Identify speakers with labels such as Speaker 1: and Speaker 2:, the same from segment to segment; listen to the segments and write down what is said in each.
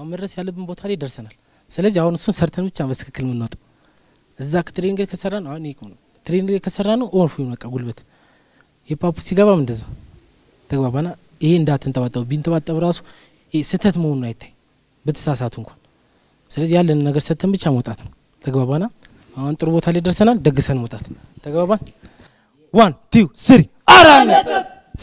Speaker 1: አሁን መድረስ ያለብን ቦታ ላይ ደርሰናል። ስለዚህ አሁን እሱን ሰርተን ብቻ በትክክል የምንወጣው እዛ ከትሬኒንግ ላይ ከሰራ ነው። አሁን ይሄ ነው ትሬኒንግ ላይ ከሰራ ነው ኦርፍ በቃ ጉልበት የፓፑ ሲገባም እንደዛ ተግባባና ይሄ እንዳትንጠባጠቡ ቢንጠባጠብ ራሱ ይሄ ስህተት መሆኑን አይታይ በተሳሳቱ እንኳን። ስለዚህ ያለን ነገር ሰጥተን ብቻ መውጣት ነው። ተግባባና አሁን ጥሩ ቦታ ላይ ደርሰናል። ደግሰን መውጣት ተግባባን። ዋን ቱ ስሪ አራት ነጥብ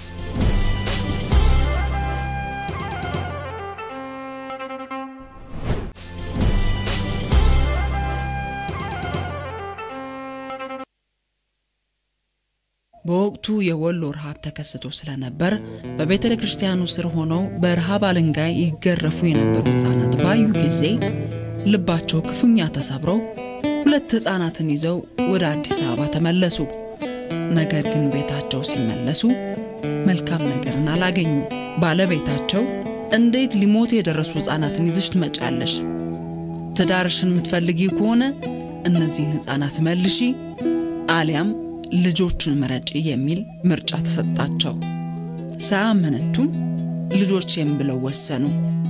Speaker 2: በወቅቱ የወሎ ረሃብ ተከስቶ ስለነበር በቤተ ክርስቲያኑ ስር ሆነው በረሃብ አለንጋይ ይገረፉ የነበሩ ሕፃናት ባዩ ጊዜ ልባቸው ክፉኛ ተሰብረው ሁለት ሕፃናትን ይዘው ወደ አዲስ አበባ ተመለሱ። ነገር ግን ቤታቸው ሲመለሱ መልካም ነገርን አላገኙ። ባለቤታቸው እንዴት ሊሞቱ የደረሱ ሕፃናትን ይዘሽ ትመጫለሽ? ትዳርሽን የምትፈልጊ ከሆነ እነዚህን ሕፃናት መልሺ አሊያም ልጆቹን ምረጪ የሚል ምርጫ ተሰጣቸው። ሳያመነቱም ልጆቼም ብለው ወሰኑ።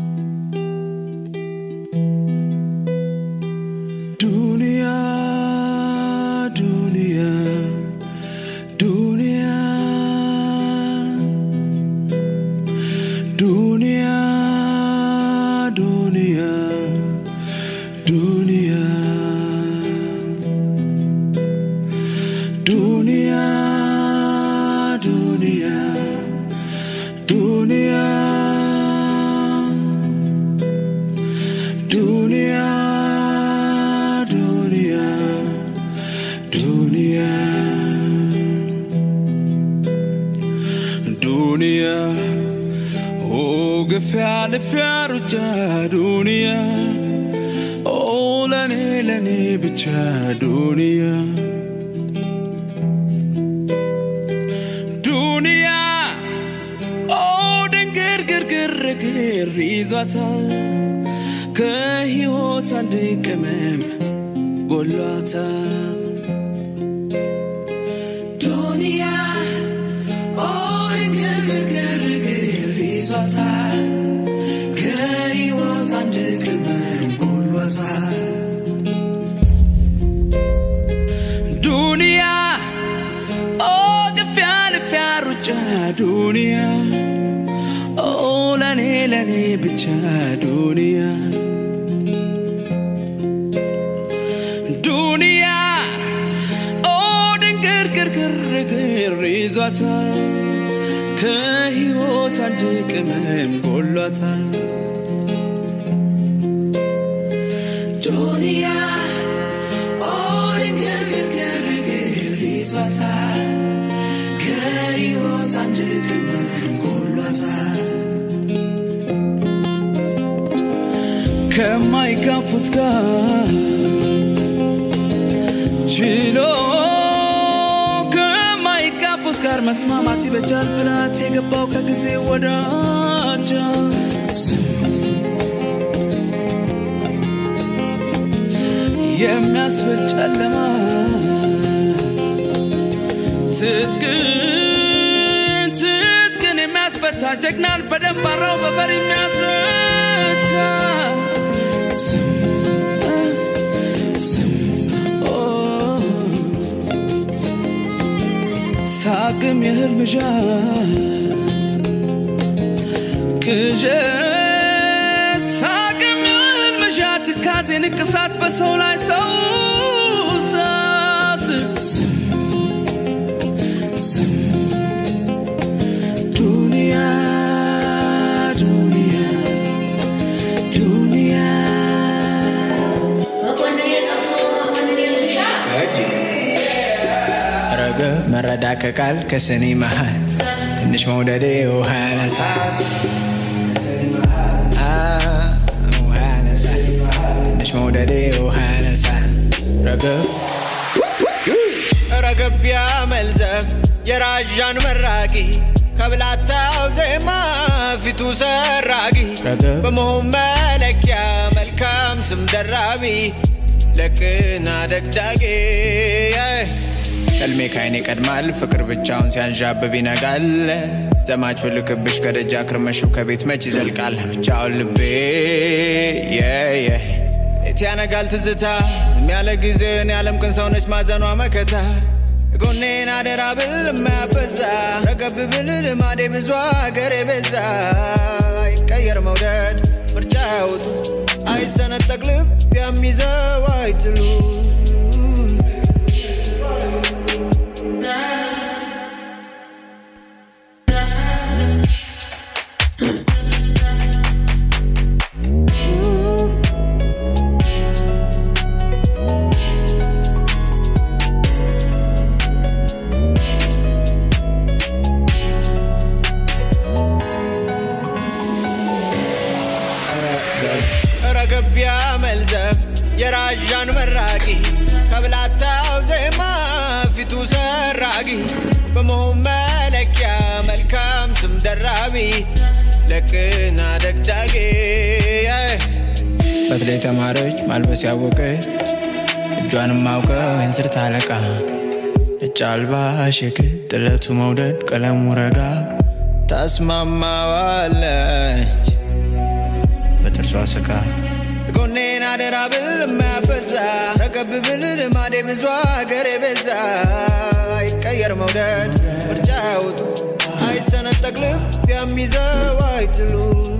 Speaker 3: ዱንያ ዱንያ ዱንያ ዱንያ ዱንያ ዱንያ ዱንያ ዱንያ ዱንያ ዱንያ ዱንያ ዱንያ ዱንያ ኦ ግፊያ ልፊያ ሩጫ ዱንያ ኦ ለኔ ለኔ ብቻ ዱንያ ዱንያ ኦ ድንግር ግርግር ግር ይዟታል ከሕይወት አንድ ቅመም ጎሏታል ዱንያ ኦ ድንግር ግርግር ግር ይዟታል ከሕይወት አንድ ቅመም ጎሏታል ዱንያ ኦ ግፊያ ልፊያ ሩጫ ዱንያ ኦ ለኔ ለኔ ብቻ ዱንያ ዱንያ ኦ ድንግር ግርግር ግር ይዟታል ከሕይወት አንድ ቅመም ጎሏታል ዱንያ ኦ ድንግር ግርግር ግር ይዟታል ከሕይወት አንድ ቅመም ጎሏታል ከማይጋፉት ጋር ችሎ ከማይጋፉት ጋር መስማማት ይበጃል ብላት የገባው ከጊዜ ወዳጃ የሚያስብል ጨለማ ትጥቅን ትጥቅን የሚያስፈታ ጀግናን በደንብ አራው በፈር የሚያስረታ ስም ስም ኦ ሳቅም የህልም ዣት ቅዠት ሳቅም የህልም ዣት ትካዜ ንቅሳት በሰው ላይ ሰው ሳት ስም ስም ዱንያ ዱንያ ዱንያ
Speaker 4: ረገብ መረዳ ከቃል ከስኒ መሃል ትንሽ መውደዴ ውሃ ያነሳል አ፣ ውሃ ያነሳል ትንሽ መውደዴ ውሃ ያነሳል ረገብ ረገብ ያመልዘብ የራዣን መራቂ ከብላታው ዜማ ፊቱ ሰራጊ
Speaker 5: ረገብ
Speaker 4: በመሆን መለኪያ መልካም ስም ደራቢ ለቅና ደግዳጌ እልሜ ካይኔ ይቀድማል ፍቅር ብቻውን ሲያንዣብብ ይነጋል ዘማች ፍልክብሽ ከደጃ ክርመሹ ከቤት መች ይዘልቃል ብቻውን ልቤ የየ ሌት ያነጋል ትዝታ ዝም ያለ ጊዜን ያለም ቅን ሰውነች ማዘኗ መከታ ጎኔን አደራ ብል የማያበዛ ረገብ ብል ልማዴ ብዙ ሀገር የበዛ ይቀየር መውደድ ምርጫ ያውጡ አይሰነጠቅ ልብ የሚይዘው አይጥሉ ረገቢያ መልዘብ የራዣን መራቂ ከብላታው ዜማ ፊቱ ሰራጊ በመሆን መለኪያ መልካም ስም ደራቢ ለቅና ደግዳጌ በተለይ ተማረች ማልበስ ያወቀች እጇንም አውቀው እንስር ታለቃ ነጭ አልባ ሽክል ጥለቱ መውደድ ቀለሙ ረጋ ታስማማዋለች በጥርሷ ስቃ ጎኔን አደራ ብል የማያበዛ ረገብ ብል ልማዴ ብዙ ሀገር የበዛ አይቀየር መውደድ ምርጫ ያውጡ አይሰነጠቅ ልብ የሚይዘው አይጥሉ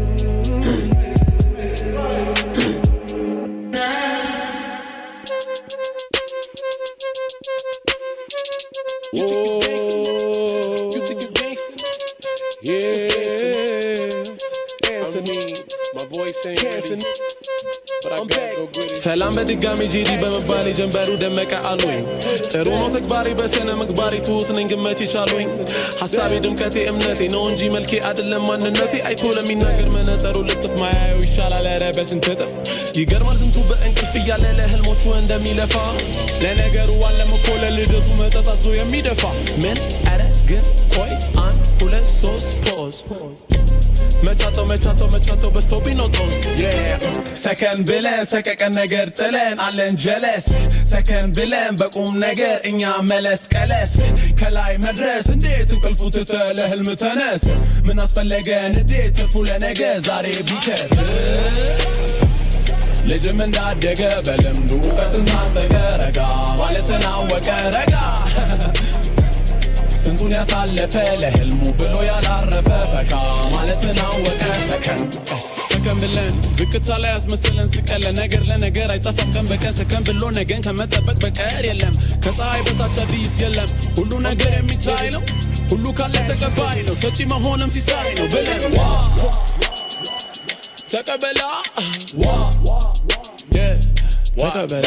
Speaker 5: You think you gangsta? You think you gangsta? Yeah. Answer me. My voice ain't ready. But I gotta go get it.
Speaker 6: ሰላም በድጋሚ ጂዲ በመባል ጀንበሩ ደመቀ አሉኝ ጥሩ ነው ተግባሬ በስነ ምግባሬ ትሁት ነኝ ግን መቼ ቻሉኝ ሀሳቤ ድምቀቴ እምነቴ ነው እንጂ መልኬ አይደለም ማንነቴ አይቶ ለሚናገር መነጸሩ ልጥፍ ማያየው ይሻላል ኧረ በስንት እጥፍ ይገርማል ስንቱ በእንቅልፍ እያለ ለህልሞቹ እንደሚለፋ ለነገሩ አለም እኮ ለልደቱ መጠጥ አዞ የሚደፋ ምን ኧረ ግን ቆይ አንድ ሁለት ሶስት ፖዝ መቻተው መቻተው መቻተው በስቶብኝ ነው ጦስ ሰከን ብለን ሰቀቀን ነገር ጥለን አለን ጀለስ ሰከን ብለን በቁም ነገር እኛ መለስ ቀለስ ከላይ መድረስ እንዴት እንቅልፉ ትተ ለህልም ተነስ ምን አስፈለገን እንዴት ትርፉ ለነገ ዛሬ ቢከስ ልጅም እንዳደገ በልምዱ እውቀትን ታጠቀ ረጋ ማለትን አወቀ ረጋ ስንቱን ያሳለፈ ለህልሙ ብሎ ያላረፈ ፈካ ማለትን አወቀ ሰከን ሰከን ብለን ዝቅታ ላይ አስመስለን ስቀለ ነገር ለነገር አይጠፋም ቀን በቀን ሰከን ብሎ ነገን ከመጠበቅ በቀር የለም ከፀሐይ በታች አዲስ የለም ሁሉ ነገር የሚታይ ነው ሁሉ ካለ ተቀባይ ነው ሰጪ መሆንም ሲሳይ ነው ብለን ዋ ተቀበላ Yeah, ተቀበላ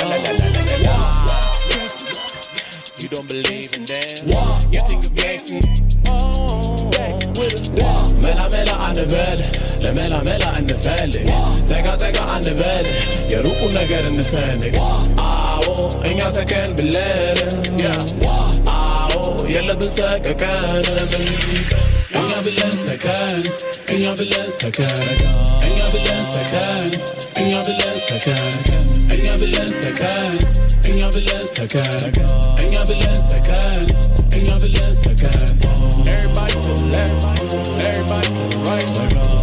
Speaker 5: You don't believe in that. You think you gangsta?
Speaker 6: መላ መላ አንበል ለመላ መላ እንፈልግ ጠጋ ጠጋ አንበል የሩቁን ነገር እንሰንግ አዎ እኛ ሰከን ብለን ያ አዎ የለብን ሰቀቀን እኛ ብለን ሰከን እኛ ብለን ሰከን እኛ ብለን ሰከን እኛ ብለን ሰከን እኛ ብለን ሰከን እኛ ብለን ሰከን እኛ ብለን ሰከን እኛ ብለን ሰከን
Speaker 5: Everybody to the left, everybody to the right.